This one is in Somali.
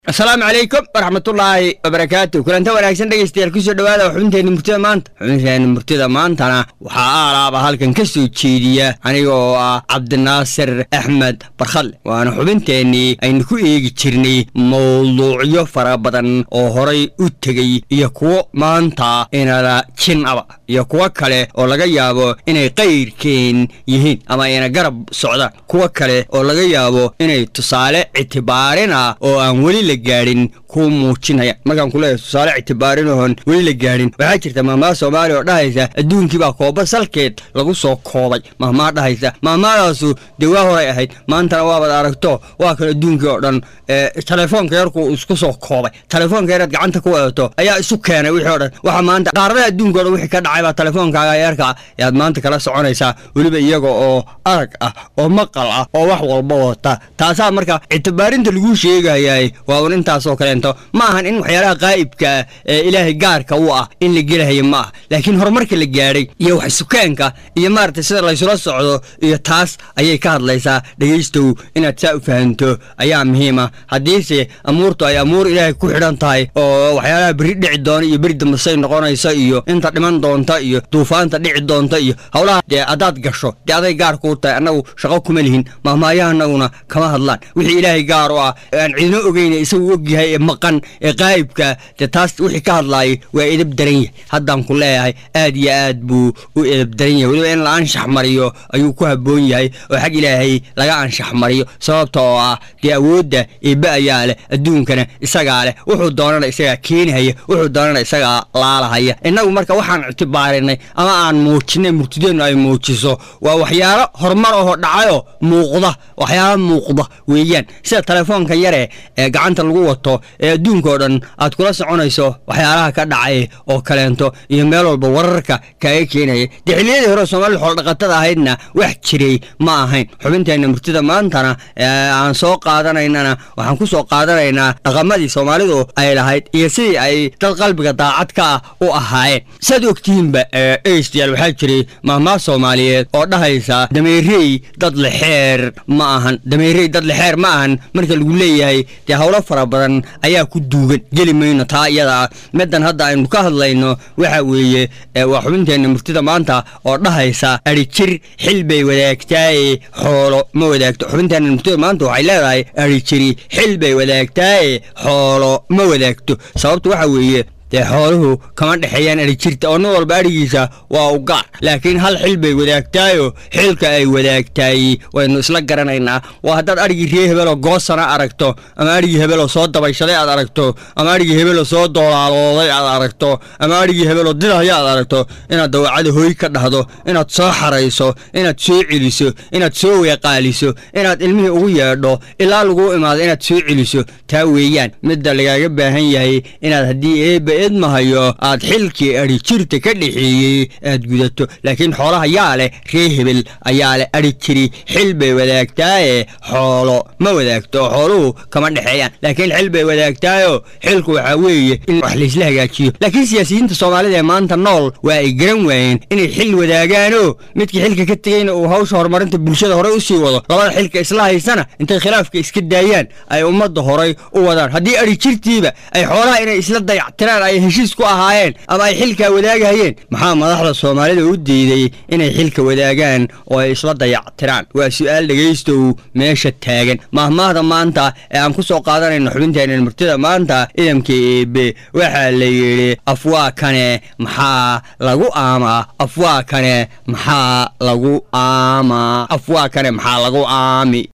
asalaamu calaykum waraxmatullaahi wabarakaatu kulanta wanaagsan dhegeystayaal kusoo dhawaada xubinteenna murtida maanta xubinteenna murtida maantana waxaa aalaaba halkan ka soo jeediya aniga oo ah cabdinaasir axmed barkhalle waana xubinteennii aynu ku eegi jirnay mawduucyo fara badan oo horay u tegey iyo kuwo maanta inala jin aba iyo kuwo kale oo laga yaabo inay qayrkeen yihiin ama ayna garab socdaan kuwo kale oo laga yaabo inay tusaale ictibaarin ah oo aan weli la gaadhin kuu muujinayaan markaan kuleeyahay tusaale ictibaarin oon weli la gaadhin waxaa jirta mahmaha soomaaliya oo dhahaysa adduunkii baa kooba salkeed lagu soo koobay mahmaha dhahaysa mahmahadaasu dee waa horay ahayd maantana waabad aragto waa kan adduunkii oo dhan telefoonka yarku isku soo koobay telefoonka yaraad gacanta ku wadato ayaa isu keenay wixii o dhan waxa maanta qaaradaha adduunka o dhan wixii ka dhacay baa telefoonkaaga yarka yaad maanta kala soconaysaa weliba iyaga oo arag ah oo maqal ah oo wax walba wata taasaa marka ictibaarinta laguu sheegayay waa un intaasoo kaleento ma ahan in waxyaalaha qaa'ibka ee ilaahay gaarka u ah in la gelahayo ma ah laakiin horumarka la gaadhay iyo wax sukeenka iyo maaragtay sida laysula socdo iyo taas ayay ka hadlaysaa dhegaystow inaad saa u fahanto ayaa muhiima haddiise amuurtu ay amuur ilaahay ku xidhan tahay oo waxyaalaha beri dhici doona iyo beri dambasay noqonaysa iyo inta dhiman doonta iyo duufaanta dhici doonta iyo howlaha dee haddaad gasho dee aday gaar kuu tahay annagu shaqo kuma lihin mahmaayahanaguna kama hadlaan wixii ilaahay gaar u ah aan cidino ogeyn isagu ogyahay ee maqan ee qaa'ibka dee taas wixii ka hadlaayay waa edab daran yahay haddaan ku leeyahay aad iyo aad buu u edab daran yahay weliba in la anshax mariyo ayuu ku habboon yahay oo xag ilaahay laga anshax mariyo sababta oo ah dee awoodda eebbe ayaa leh adduunkana isagaa leh wuxuu doonana isagaa keenihaya wuxuu doonana isagaa laalahaya innagu marka waxaan ictibaarinay ama aan muujinay murtideennu ay muujiso waa waxyaalo horumar ahoo dhacayoo muuqda waxyaalo muuqda weeyaan sida telefoonka yare ee gacanta lagu wato ee adduunkao dhan aad kula soconayso waxyaalaha ka dhacay oo kaleento iyo meel walba wararka kaaga keenaya dee xilliyadii hore soomaalida xoolodhaqatada ahaydna wax jiray ma ahayn xubinteenna murtida maantana aan soo qaadanaynana waxaan ku soo qaadanaynaa dhaqamadii soomaalidu ay lahayd iyo sidii ay dad qalbiga daacad ka ah u ahaayeen saad ogtihiinba egeystayaal waxaa jiray mahmaa soomaaliyeed oo dhahaysa dameerey dad lexeer ma ahan dameerey dad lexeer ma ahan marka lagu leeyahay dee howlo fara badan ayaa ku duugan geli mayno taa iyada ah middan hadda aynu ka hadlayno waxa weeye waa xubinteenna murtida maanta oo dhahaysa adhijir xil bay wadaagtaaye xoolo ma wadaagto xubinteenna murtida maanta waxay leedahay adhijiri xil bay wadaagtaaye xoolo ma wadaagto sababtu waxa weeye dee xooluhu kama dhexeeyaan adhijirta oo nin walba adhigiisa waa u gaar laakiin hal xil bay wadaagtaayo xilka ay wadaagtaay waynu isla garanaynaa waa haddaad adhigii ree hebeloo goosana aragto ama adhigii hebeloo soo dabayshaday aad aragto ama adhigii hebeloo soo doolaalooday aad aragto ama adhigii hebeloo didahya aad aragto inaad dawacada hooy ka dhahdo inaad soo xarayso inaad soo celiso inaad soo weeqaaliso inaad ilmihii ugu yeedho ilaa laguu imaado inaad soo celiso taa weeyaan midda lagaaga baahan yahay inaad haddii eebba edmahayo aad xilkii adhijirta ka dhexeeyey aad gudato laakiin xoolaha yaa leh ree hebel ayaa leh adhijiri xil bay wadaagtaaye xoolo ma wadaagto oo xooluhu kama dhexeeyaan laakiin xil bay wadaagtaayo xilku waxaa weeye in wax laysla hagaajiyo laakiin siyaasiyiinta soomaalida ee maanta nool waa ay garan waayeen inay xil wadaagaanoo midkii xilka ka tegeyna uu hawsha horumarinta bulshada horey u sii wado labada xilka isla haysana intay khilaafka iska daayaan ay ummadda horay u wadaan haddii adhijirtiiba ay xoolaha inay isla dayactiraan ay heshiis ku ahaayeen ama ay xilkaa wadaagahayeen maxaa madaxda soomaalida u diiday inay xilka wadaagaan oo ay isla dayactiraan waa su'aal dhegaystow meesha taagan mahmaahda maanta ee aan ku soo qaadanayno xubinteenna murtida maanta idamka eebe waxaa la yidhi afwaakane maxaa lagu aamaa afwaakane maxaa lagu aamaa afwaakane maxaa lagu aami